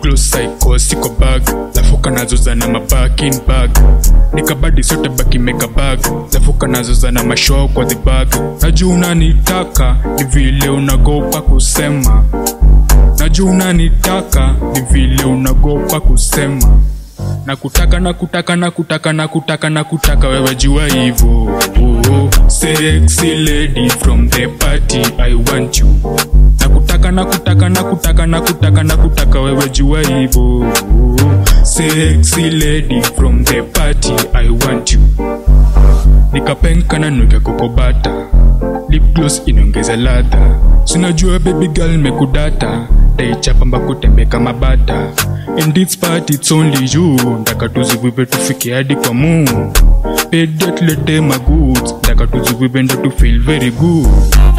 close psycho siko bag lafuka nazoza na mabakin bag nikabadi sote baki meka bag lafuka nazoza na mashow kwa the bag najua unanitaka ni vile unagopa kusema najua unanitaka ni vile unagopa kusema na kutaka na kutaka na kutaka na kutaka na kutaka wewe jua hivo oh, sexy lady from the party i want you na kutaka na kutaka na kutaka na kutaka na kutaka wewe jua hivo oh, sexy lady from the party i want you nikapenka na nuke kokobata lip gloss inaongeza ladha sinajua baby girl mekudata daichapa mbakutembe kama bata in this part it's only you ndaka tuzivive tufike hadi kwa mu pedia tulete magoods ndaka tuzivive ndo tu feel very good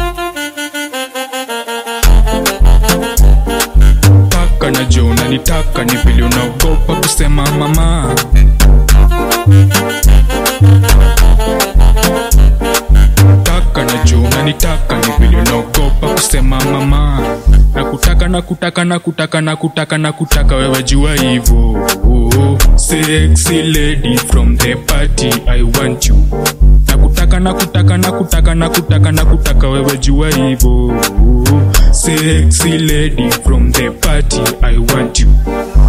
taka na jo unanitaka ni vile unaogopa kusema mama taka na jo unanitaka ni vile unaogopa kusema mama na kutaka na kutaka na kutaka na kutaka na kutaka wewe jua hivo oh, sexy lady from the party i want you na kutaka na kutaka na kutaka na kutaka na kutaka wewe jua hivo oh, sexy lady from the party i want you